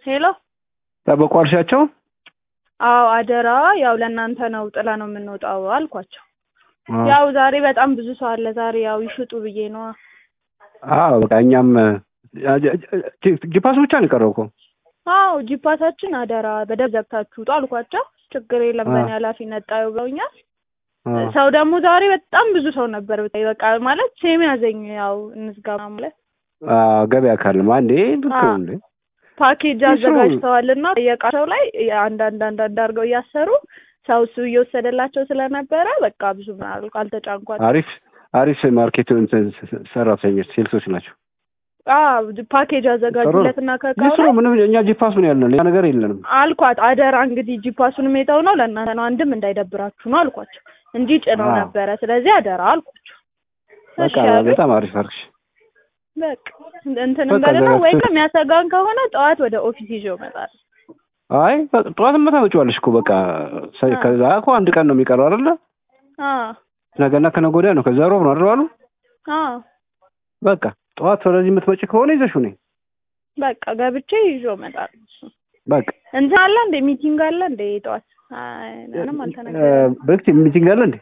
ሄሎ ጠበቁ አልሻቸው? አዎ አደራ ያው ለእናንተ ነው ጥላ ነው የምንወጣው አልኳቸው። አዎ። ያው ዛሬ በጣም ብዙ ሰው አለ። ዛሬ ያው ይሽጡ ብዬ ነዋ። አዎ በቃ እኛም ጂፓስ ብቻ ነው የቀረው እኮ። አዎ ጂፓሳችን አደራ በደብ ዘግታችሁ ውጡ አልኳቸው። ችግር የለም አዎ። በእኔ ኃላፊነት ጣዩ ብለውኛል። አዎ። ሰው ደግሞ ዛሬ በጣም ብዙ ሰው ነበር። ብታይ በቃ ማለት ሴም ያዘኝ ያው እንዝጋ ማለት አዎ፣ ገበያ ካለም አንዴ ልክ አዎ። ነው እንዴ? ፓኬጅ ይስሩ። አዘጋጅተዋልና ጠየቃቸው ላይ አንዳንድ አንዳንድ አድርገው እያሰሩ ሰው እሱ እየወሰደላቸው ስለነበረ በቃ ብዙ ምናል አልተጫንኳቸው። አሪፍ አሪፍ ማርኬት እንትን ሰራተኞች ሴልሶች ናቸው። አዎ ፓኬጅ አዘጋጁለትና ከቃው ይስሩ። ላይ ምንም እኛ ጂፓስ ምን ያለን ሌላ ነገር የለንም። አልኳት አደራ እንግዲህ ጂፓሱን ሜታው ነው ለእናንተ ነው አንድም እንዳይደብራችሁ ነው አልኳቸው እንጂ ጭነው አዎ። ነበረ ስለዚህ አደራ አልኳቸው በቃ እሺ አሉ። በጣም አሪፍ አርግሽ። በቃ እንትን በቃ እንበልና ዘጋግተን- ወይ የሚያሰጋን ከሆነ ጠዋት ወደ ኦፊስ ይዤው እመጣለሁ አይ በቃ ጠዋትማ ታመጪዋለሽ እኮ በቃ ሰ- አዎ። ከዛ እኮ አንድ ቀን ነው የሚቀረው አይደለ? አዎ ነገና ከነገ ወዲያ ነው። ከዛ ሮብ ነው አይደል ባሉ? አዎ በቃ ጠዋት ወደዚህ የምትመጪ ከሆነ ይዘሽው ነኝ። በቃ ገብቼ ይዤው እመጣለሁ እሱን በቃ እንትን አለ እንደ ሚቲንግ አለ እንደ ጠዋት አይ ምንም አልተነገረም በክቲ ሚቲንግ አለ እንዴ?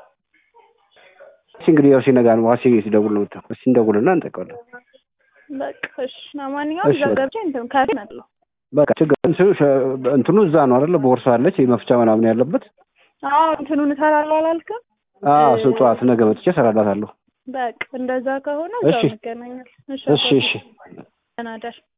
እሺ እንግዲህ ያው ሲነጋ ነው ዋሲ ሲደውል ነው የምታው። እስኪ እንደውልና እንጠቀዋለን። በቃ እሺ ለማንኛውም እሺ፣ እዛ በቃ። ገብቼ እንትን ከፊ እመጣለሁ በቃ ችግር እንትኑ ሸ- እንትኑ እዛ ነው አይደለ? ቦርሳ አለች መፍቻ ምናምን ያለበት። አዎ እንትኑን እሰራለሁ አላልክም አዎ እሱ ጠዋት ነገ መጥቼ እሰራላታለሁ። በቃ እንደዛ ከሆነ እሺ። እዛው እንገናኛለን እሺ እሺ አባቴ። እሺ ደህና እደር